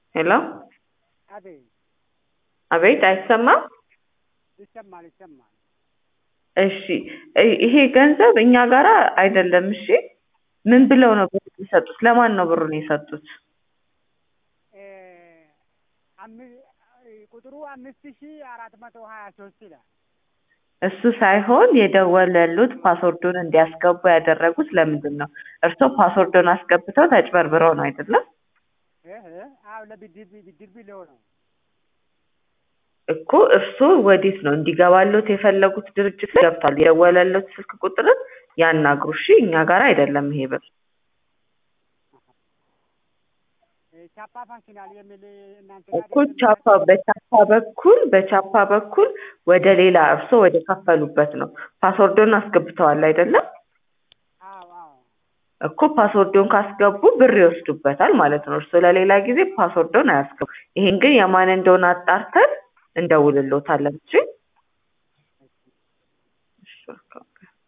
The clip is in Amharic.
ሄሎ አቤት አቤት አይሰማም? ይሰማል ይሰማል። እሺ እ- ይሄ ገንዘብ እኛ ጋራ አይደለም። እሺ ምን ብለው ነው ብሩን የሰጡት? ለማን ነው ብሩን የሰጡት? እ፣ አም- ቁጥሩ አምስት ሺ አራት መቶ ሀያ ሶስት ይላል። እሱ ሳይሆን የደወለሉት ፓስወርዱን እንዲያስገቡ ያደረጉት ለምንድን ነው? እርስዎ ፓስወርዱን አስገብተው ተጭበርብረው ነው አይደለም? እህ፣ አዎ ለብድር ብድር ብለው ነው። እኮ እርስዎ ወዴት ነው እንዲገባሎት የፈለጉት ድርጅት ላይ ገብቷል። የደወለሉት ስልክ ቁጥርን ያናግሩ። እሺ እኛ ጋር አይደለም ይሄ ብር። እ፣ ቻፓ ፋሽናል የሚል እናንተ እኮ ቻፓ በቻፓ በኩል በቻፓ በኩል ወደ ሌላ እርስዎ ወደ ከፈሉበት ነው። ፓስወርዱን አስገብተዋል አይደለም? አዎ አዎ እኮ ፓስወርዱን ካስገቡ ብር ይወስዱበታል ማለት ነው። እርስዎ ለሌላ ጊዜ ፓስወርዱን አያስገቡ። ይሄን ግን የማን እንደሆነ አጣርተን እንደውልሎታለን። እሺ እሺ